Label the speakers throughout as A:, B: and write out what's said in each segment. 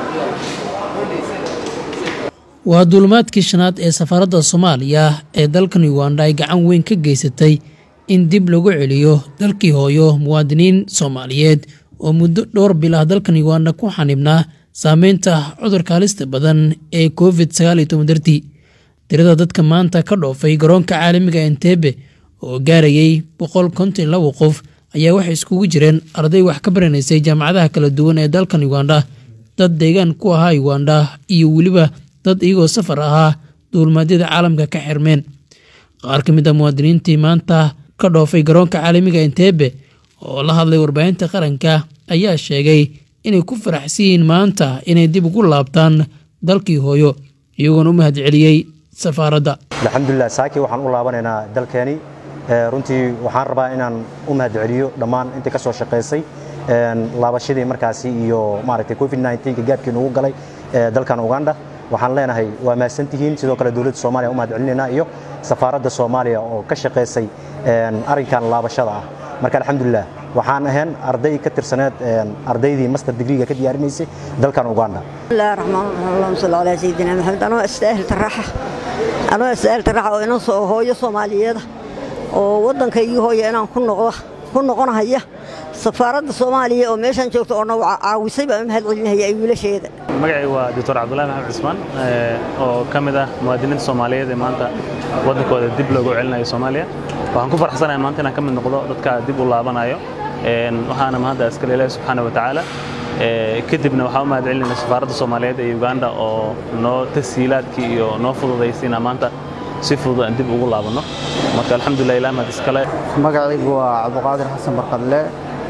A: waa duulimaadkii shanaad ee safaaradda soomaaliya ee dalkan uganda ay gacan weyn ka geysatay in dib lagu celiyo dalkii hooyo muwaadiniin soomaaliyeed oo muddo dhowr bil ah dalkan uganda ku xanibnaa saameynta cudurka halista badan ee covid sagaaliyo toban dartii tirada dadka maanta ka dhoofay garoonka caalamiga entebe oo gaarayay boqol konton labo qof ayaa waxay iskugu jireen arday wax ka baranaysay jaamacadaha kala duwan ee dalkan uganda dad deegaan ku ahaa uganda iyo weliba dad iyagoo safar ahaa duulmaadyada caalamka ka xirmeen qaar ka mid a muwaadiniintii maanta ka dhoofay garoonka caalamiga entebe oo la hadlay warbaahinta qaranka ayaa sheegay inay ku faraxsan yihiin maanta inay dib ugu laabtaan dalkii hooyo iyagoona u mahad celiyey safaaradda
B: alxamdulilah saaki waxaan u laabanaynaa dalkeeni runtii waxaan rabaa inaan u mahad celiyo dhammaan intii ka soo shaqaysay laabashadii markaasi iyo maaragtay covid 19 gaabkii nugu galay dalkan uganda waxaan leenahay waa mahadsantihiin sidoo kale dowladda soomaaliya u mahad celinaynaa iyo safaaradda soomaaliya oo ka shaqaysay arrinkan laabashada ah marka alxamdulilah waxaan ahayn arday ka tirsaneed ardaydii master degreega ka diyaarinaysay dalkan uganda
C: bismillahi raxmaan raxiim allahuma salli calaa sayidina maxamed anoo istaahil taraaxa anoo istaahil taraaxa oo inan soo hooyo soomaaliyeeda oo waddankaygii hooya inaan ku noqdo ku noqonahaya safaaradda soomaaliya oo meeshaan joogta oo nagu caawisay baan u mahad celinahaya ay wiilasheeda
D: magacay waa doctor cabdullahi maxamed cismaan oo ka mid ah muwaadiniinta soomaaliyeed ee maanta waddankooda dib loogu celinayo soomaaliya waxaan ku farxsanahay maanta inaan ka mid noqdo dadka dib u laabanayo waxaana mahadda iskale ilaahi subxaana wa tacaala kadibna waxaan u mahad celinayna safaaradda soomaaliyeed ee uganda oo noo tasiilaadkii iyo noo fududaysay inaan maanta si fudud aan dib ugu laabanno marka alxamdulilah ilaah mahad iskale
E: magacaygu waa cabduqaadir xasan barqadle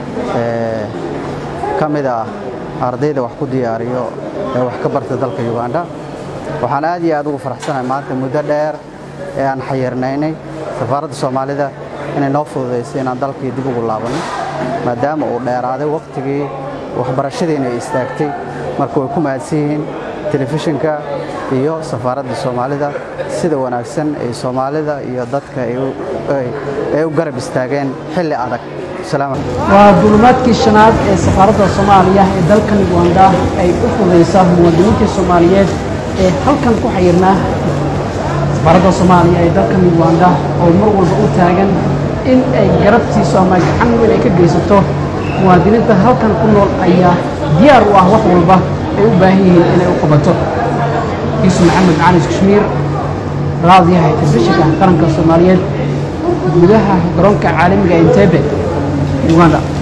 E: ka mid ah ardayda wax ku diyaariyo ee wax ka barta dalka uganda waxaan aad iyo aad ugu faraxsanahay maanta muddo dheer ee aan xayirnaynay safaaradda soomaalida inay noo fududaysay inaan dalkii dib ugu laabanno maadaama uu dheeraaday wakhtigii waxbarashadiina ay istaagtay marka way ku mahadsan yihiin telefishinka iyo safaaradda soomaalida sida wanaagsan ay soomaalida iyo dadka ay u garab istaageen xilli adag
A: waa duulimaadkii shanaad ee safaaradda soomaaliya ee dalkan uganda ay u fudaysa muwaadiniintii soomaaliyeed ee halkan ku xayirnaa safaaradda soomaaliya ee dalkan uganda oo mar walba u taagan in ay garabtiiso ama gacan weyn ay ka geysato muwaadiniinta halkan ku nool ayaa diyaar u ah wax walba ay u baahan yihiin inay u qabato yuusuf maxamed caalis kashmiir raadiyaha telefishinka qaranka soomaaliyeed gudaha garoonka caalamiga entebe uganda